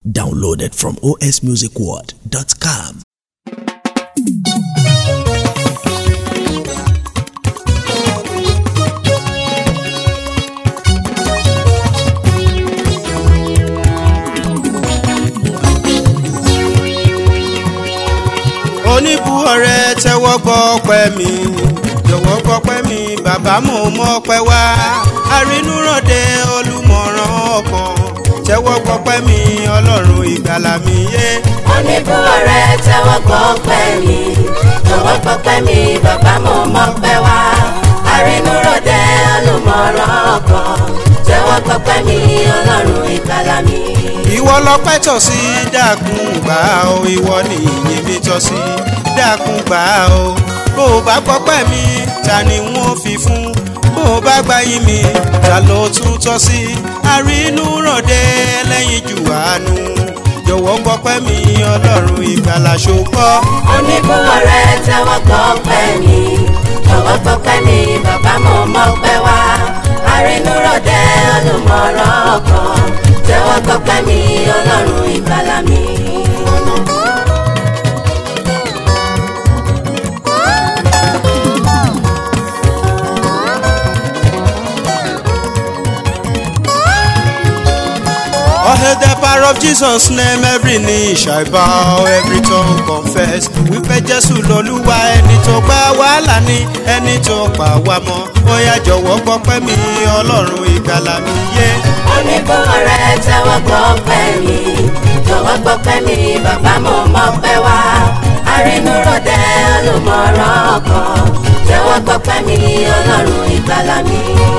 Downloaded from osmusicworld.com. oníbu ọ̀rẹ́ tẹ́wọ́ gbọ́ ọpẹ́ mi jọ̀wọ́ gbọ́pẹ́ mi bàbá mo mọ ọpẹ́ wá arínúròde olùmọ̀ràn ọkàn tẹ́wọ́ gbọ́pẹ́ mi ọlọ́run ìgbàlà mi yé. oníbú ọ̀rẹ́ tẹ́wọ́ gbọ́ pẹ́ mi jọ̀wọ́ gbọ́ pẹ́ mi bàbá mo mọ̀ pẹ́ wá arínúròde olùmọ̀ràn ọkàn tẹ́wọ́ gbọ́ pẹ́ mi ọlọ́run ìgbàlà mi. ìwọ lọpẹ́ tọ́ sí dákun gbà ó ìwọ ni ìyìn mi tọ́ sí dákun gbà ó bó o bá gbọ́pẹ́ mi ta ni wọ́n fi fún bó o bá gbáyìn mi ta ló tún tọ́ sí arínúròde ẹlẹ́yin jù àánú jọ̀wọ́ gbọ́pẹ́ mi ọlọ́run ìgbàlà ṣòkọ́. oníbú ọ̀rẹ́ tẹ́wọ́ gbọ́ pẹ́ mi jọ̀wọ́ gbọ́ pẹ́ mi bàbá mo mọ̀ pẹ́ wá arínúròde olùmọ̀ràn ọkàn tẹ́wọ́ gbọ́ pẹ́ mi ọlọ́run ìgbàlà mi. Oh, hail the power of Jesus' name, every knee shall bow, every tongue confess. Wípé Jésù lolúwa ẹni tó gbà wàhálà ní ẹni tó pa wá mọ́. Ó yá jọ̀wọ́ gbọ́pẹ́ mi, Ọlọ́run ìgbàlà mi yé. oníbó ọ̀rẹ́ tẹ́wọ́ gbọ́ pẹ́ mi jọ̀wọ́ gbọ́ pẹ́ mi bàbá mo mọ̀ pẹ́ wá arínúròde olùmọ̀ràn ọkàn tẹ́wọ́ gbọ́ pẹ́ mi ọlọ́run ìgbàlà mi.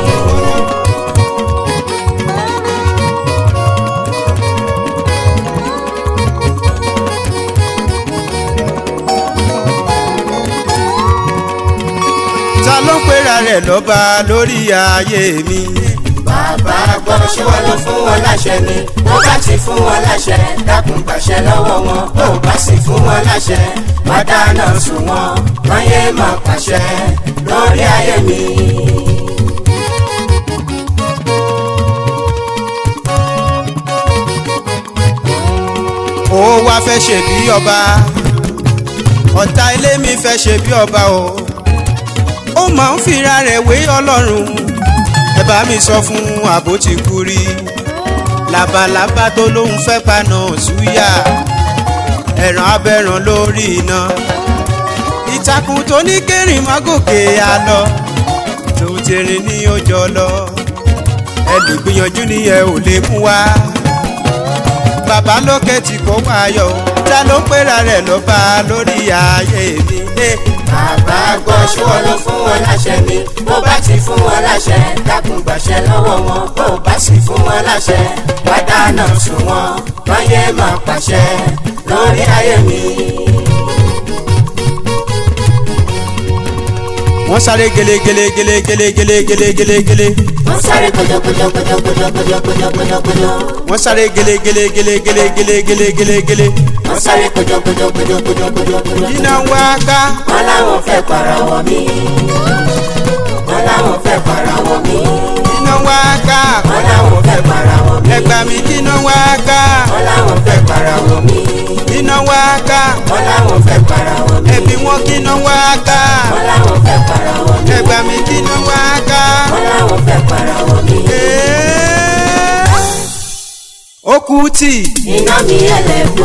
Ta ló ń pera rẹ̀ lọ́ba lórí ayé mi? bàbá gbọ́ ṣé wọ́n ló fún wọn láṣẹ ni tó bá ti fún wọn láṣẹ dákun gbàṣẹ lọ́wọ́ wọn tó bá sì fún wọn láṣẹ má dáná sùn wọn wọ́n yé máa pàṣẹ lórí ayé mi. Ó wá fẹ́ ṣe bí ọba. Ọ̀tá ilé mi fẹ́ ṣe bí ọba o. Ó máa ń fira rẹ̀ wé Ọlọ́run. Ẹ bá mi sọ fún àbó ti kú rí. Labalábá tó lóun fẹ́ paná súyà. Ẹ̀ràn abẹ́ràn lórí iná. Ìtàkùn tó ní kérìn má gòkè àlọ. Tó ti rìn ní ọjọ́ lọ. Ẹ lè gbìyànjú ni ẹ ò lè mú wá bàbá lókè tí kò wáyọ ta ló ń pera rẹ̀ ló bá lórí ayé mi. Eh, bàbá gbọ́ ṣé wọ́n ló fún wọn láṣẹ ni tó bá ti fún wọn láṣẹ dákun gbàṣẹ lọ́wọ́ wọn tó bá sì fún wọn láṣẹ wá dáná sùn wọn wọ́n yé máa pàṣẹ lórí ayé mi. wọ́n sáré gele gele gele gele gele gele gele gele wọ́n sáré kojokojokojokojokojokojokojokojo. wọ́n sáré gele gele gele gele gele gele gele gele wọ́n sáré kojokojokojokojokojokojo. iná wá ká wọ́n láwọn fẹ́ para wọ̀ mí. wọ́n láwọn fẹ́ para wọ̀ mí. iná wá ká wọ́n láwọn fẹ́ para wọ̀ mí. ẹgbà mi kí iná wá ká wọ́n láwọn fẹ́ para wọ̀ mí. iná wá ká wọ́n láwọn fẹ́ para wọ̀ mí. ẹbí wọn kí iná wá ká wọ́n láwọn fẹ́ para wọ̀ mí. ẹgbà mi kí iná wá ká. wọ́n láwọn fẹ́ para wọ̀ mí. Eh, ó kú tì iná mi ẹlẹ́kú.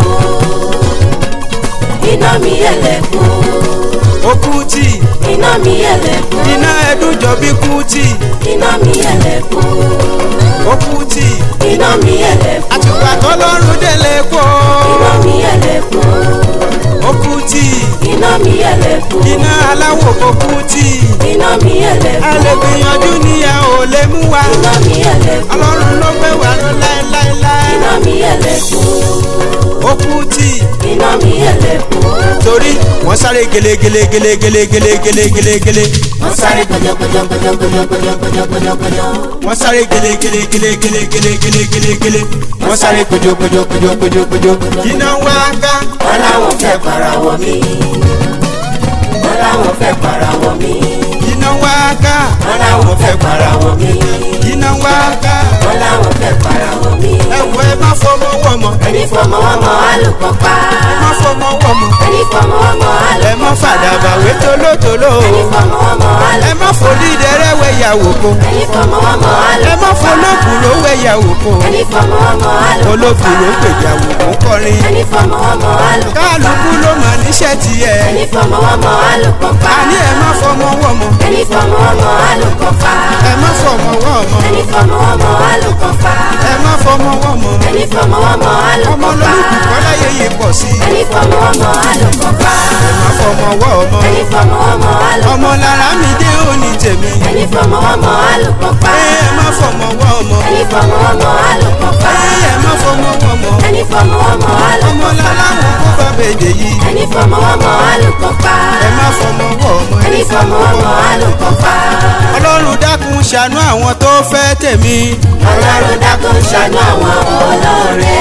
iná mi ẹlẹ́kú. ó kú tì iná mi ẹlẹ́kú. iná ẹdún jọ bí kú tì iná mi ẹlẹ́kú. ó kú tì iná mi ẹlẹ́kú. àtùpà tọ́lọ́run délé kó iná mi ẹlẹ́kú. ó kú tì iná mi ẹlẹ́kú. iná aláwọ̀ kó kú tì iná mi a ẹlẹ́kú. lè gbìyànjú ni a ò lè mú wa iná mi ẹlẹ́kú. ọlọ́run ló gbé wa lọ láéláéláé iná mi ẹlẹ́kú. ó kú tì iná mi ẹlẹ́kú. torí wọ́n sáré gele gele gele gele gele gele gele gele wọ́n sáré kojokojokojokojokojokojokojokojo. wọ́n sáré gele gele gele gele gele gele gele gele wọ́n sáré kojo kojo kojo kojo kojo iná wá ká wọ́n láwọn fẹ́ para wọ̀ mí. wọ́n láwọn fẹ́ para wọ̀ mí. iná iná wá ká wọ́n láwọn fẹ́ para wọn mi. iná wá ká wọ́n láwọn fẹ́ para wọn mi. ẹ̀wọ̀ ẹ má fọmọ wọ̀mọ̀ ẹni fọmọ wọn mọ alùpùpù pa. ẹ má fọmọ wọ̀mọ̀ ẹni fọmọ wọn mọ alùpùpù ẹ má fàdàbà wé tolótoló ẹni fọmọ wọn mọ ẹ alùpùpù má folídẹrẹ́ wẹ̀ yàwó ko ẹni fọmọ wọn mọ alùpùpù ẹ má folókùrò wẹ̀ yàwó ko ẹni fọmọ wọn mọ alùpùpù olókùrò gbèjàwó kó kọrin ẹni fọmọ wọn mọ alùpùpù kálukú ló mọ̀ níṣẹ́ tiẹ̀ ẹni fọmọ wọn mọ alùpùpù pa. àní ẹ má fọmọ wọ̀mọ̀ ẹni fọmọ wọn mọ alùpùpù pa. ẹ má fọmọ wọ̀mọ̀ ẹni fọmọ wọn mọ alùpùpù pa. ẹ má fọmọ wọ̀mọ̀ ẹni fọmọ wọn mọ ọmọ alùpùpù pa. lórúkú kọ́lá yeye pọ̀ sí i ẹni fọmọ wọn mọ alùpùpù pa. ẹ má fọmọ wọ̀mọ̀ ẹni fọmọ wọn mọ alùpùpù ọmọ lára mi dé òní tèmi ẹni fọmọ wọn mọ alùpùpù pa. ẹ má fọmọ wọ̀mọ̀ ẹni fọmọ wọn mọ alùpùpù pa. ẹ má fọmọ wọ̀mọ̀ ẹni fọmọ wọn mọ ọmọ alùpùpù pa. lára wọn kó bá bèdè yìí ẹni fọmọ wọn mọ alùpùpù pa. ẹ má fọmọ wọ̀mọ̀ ẹni fọmọ wọn mọ alùpùpù pa. ọlọ́run dákun ṣàánú àwọn tó fẹ́ tèmi ọlọ́run dákun ṣàánú àwọn olóore.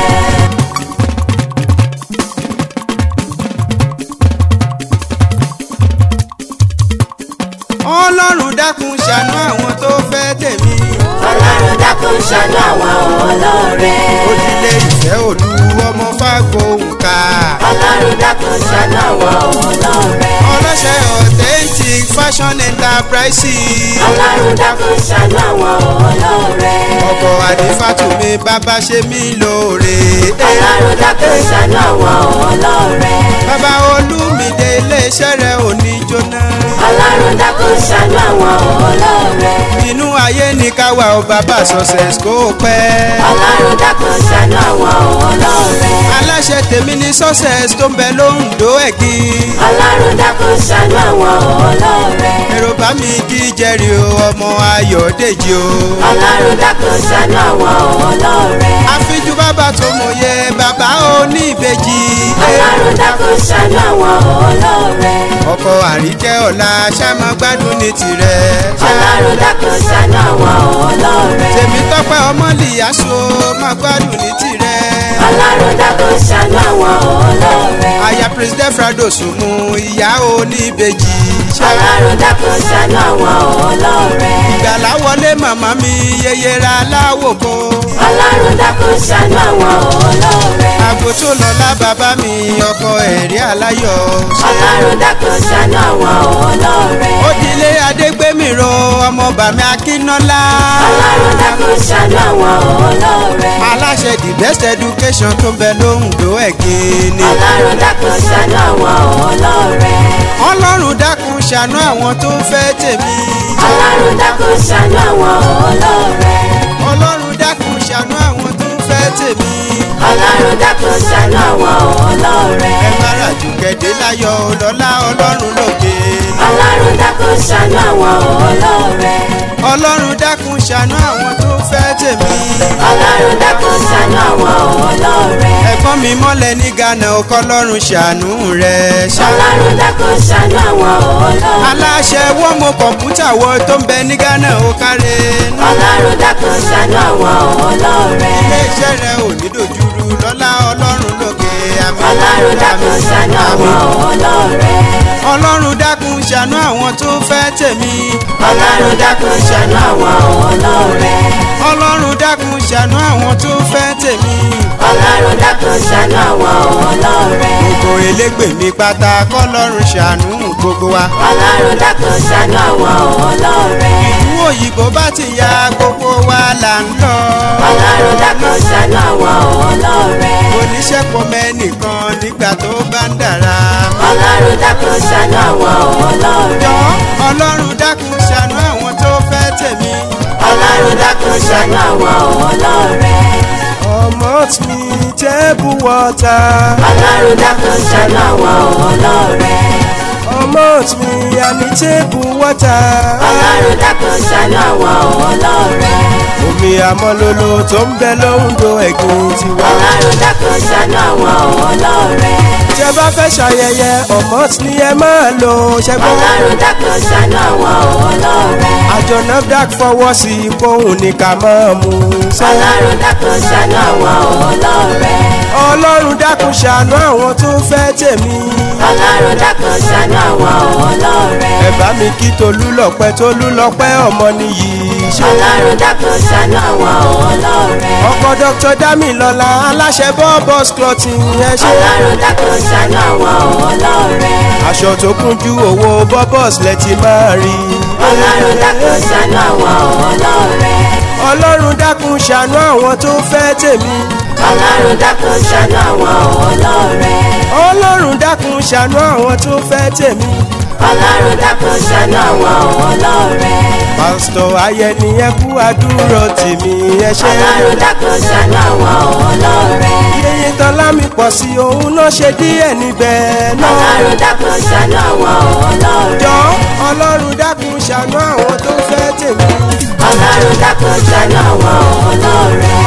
ọlọ́run dákun ṣàánú àwọn tó fẹ́ tèmi ọlọ́run dákun ṣàánú àwọn olóore. òdìlé ìfẹ́ òlu ọmọ fágbóhùnká ọlọ́run dákun ṣàánú àwọn olóore. ọlọ́ṣẹ́ authentic fashion enterprises ọlọ́run dákun ṣàánú àwọn olóore. ọkọ̀ àdìfàtúmí bàbá ṣe mí lóore ọlọ́run dákun ṣàánú àwọn olóore. bàbá olúmídé iléeṣẹ́ rẹ̀ ò ní jóná ọlọ́run dákun ṣàánú àwọn olóore. inú ayé ní káwa ò bàbá success kó pẹ́ ọlọ́run dákun ṣàánú àwọn olóore. aláṣẹ tèmi ní success tó ń bẹ lóńdó ẹ̀gìn ọlọ́run dákun ṣàánú àwọn olóore. èrò bá mi kí jẹ́rìí o ọmọ ayọ̀dèjì o ọlọ́run dákun ṣàánú àwọn olóore. àfijú bàbá tó mòye bàbá oníbejì ọlọ́run dákun ṣàánú àwọn olóore. ọkọ àríkẹ́ ọ̀la ṣáma gbádùn ní tirẹ̀ ọlọ́run dákun ṣàánú àwọn olóore. tèmi tọ́pẹ́ ọmọlìyàṣó má gbádùn ní tirẹ̀ ọlọ́run dákun ṣàánú àwọn olóore. aya president frado sùnmù ìyá oníbejì ọlọ́run dákun ṣàánú àwọn olóore. ìgbàlá wọlé màmá mi yeyera láwòkó ọlọ́run dákun ṣàánú àwọn olóore. àgbo tó lọ́lá bàbá mi ọkọ ẹ̀rí aláyọ̀ ọlọ́run dákun ṣàánú àwọn olóore. òdìlé adégbèmíró ọmọ bàmí akínọ́lá ọlọ́run dákun ṣàánú àwọn olóore. aláṣẹ the best education tó ń bẹ lóńdó ẹ̀gìn ni ọlọ́run dákun ṣàánú àwọn olóore. ọlọ́run dákun ṣàánú àwọn tó ń fẹ́ tèmi ọlọ́run dákun ṣàánú àwọn olóore. ọlọ́run dákun ṣàánú àwọn tó ń fẹ́ tèmi ọlọ́run dákun ṣàánú àwọn olóore. ẹ má ràjò kẹ́dé láyọ̀ lọ́lá ọlọ́run lókè ọlọ́run dákun ṣàánú àwọn olóore. ọlọ́run dákun ṣàánú àwọn tó ń fẹ́ tèmi ọlọ́run dákun ṣàánú àwọn olóore. ẹ̀gbọ́n mi mọ́lẹ̀ ní ghana ọkọ ọlọ́run ṣàánú rẹ̀ ṣá ọlọ́run dákun ṣàánú àwọn olóore. aláṣẹ wọ́n mọ kọ̀ǹpútà wọ tó ń bẹ ní ghana ó kárẹ̀ ọlọ́run dákun ṣàánú àwọn olóore. iléeṣẹ́ rẹ̀ ò ní dojúrú lọ́lá ọlọ́run lókè àmì ọlọ́run dákun ṣàánú àwọn olóore. ọlọ́run dákun ṣàánú àwọn tó fẹ́ tèmi ọlọ́run dákun ṣàánú àwọn olóore. ọlọ́run dákun ṣàánú àwọn tó fẹ́ tèmi ọlọ́run dákun ṣàánú àwọn olóore. gbogbo elégbè mi pátá kọ́lọ́run ṣàánú gbogbo wa ọlọ́run dákun ṣàánú àwọn olóore. ìlú òyìnbó bá ti ya gbogbo wa là ń lọ ọlọ́run dákun ṣàánú àwọn olóore. oníṣẹ́ pọ̀ mẹ́nìkan nígbà tó bá ń dára ọlọ́run dákun ṣàánú àwọn olóore. jọ ọlọ́run dákun ṣàánú àwọn tó fẹ́ tèmi ọlọ́run dákun ṣàánú àwọn olóore. ọmọ mi tẹ́bù wọ́ta ọlọ́run dákun ṣàánú àwọn olóore. ọmọ mi àní tẹ́bù wọ́ta ọlọ́run dákun ṣàánú àwọn olóore. omi àmọ́lólo tó ń bẹ lóńdó ẹ̀gbìn tiwa. ọlọ́run dákun ṣàánú àwọn olóore. tí ẹ bá fẹ́ ṣayẹyẹ ọmọ ni ẹ máa lò ṣẹ́gbọ́n. ọlọ́run dákun ṣàánú àwọn olóore. àjọ nafdac fọwọ́ sí i kóhùn ní ká máa mú un. ọlọ́run dákun ṣàánú àwọn olóore. ọlọ́run dákun ṣàánú àwọn tó fẹ́ tèmi. ọlọ́run dákun ṣàánú àwọn olóore. ẹ bá mi kí tolúlọpẹ́ tolúlọpẹ́ ọmọ nìyí ṣe. ọlọ́run dákun ṣàánú àwọn olóore. ọkọ dr damilọla aláṣẹ bọ́ọ̀bọ̀s clothing ẹ ṣe. ọlọ́run dákun ṣàánú àwọn olóore. aṣọ tó kúnjú owó bọ́ọ̀bọ̀s lẹ ti máa rí. ọlọ́run dákun ṣàánú àwọn olóore. ọlọ́run dákun ṣàánú àwọn tó fẹ́ tèmi. ọlọ́run dákun ṣàánú àwọn olóore. ọlọ́run dákun ṣàánú àwọn tó fẹ́ tèmi. ọlọ́run dákun ṣàánú àwọn olóore. pásítọ̀ ayẹni ẹ kú àdúrà tèmi ẹ ṣe. ọlọ́run dákun ṣàánú àwọn olóore. yẹyẹ tán lámì pọ̀ sí òun náà ṣe díẹ̀ níbẹ̀ náà. ọlọ́run dákun ṣàánú àwọn olóore. jọ ọlọ́run dákun ṣàánú àwọn tó fẹ́ tèmi. ọlọ́run dákun ṣàánú àwọn olóore.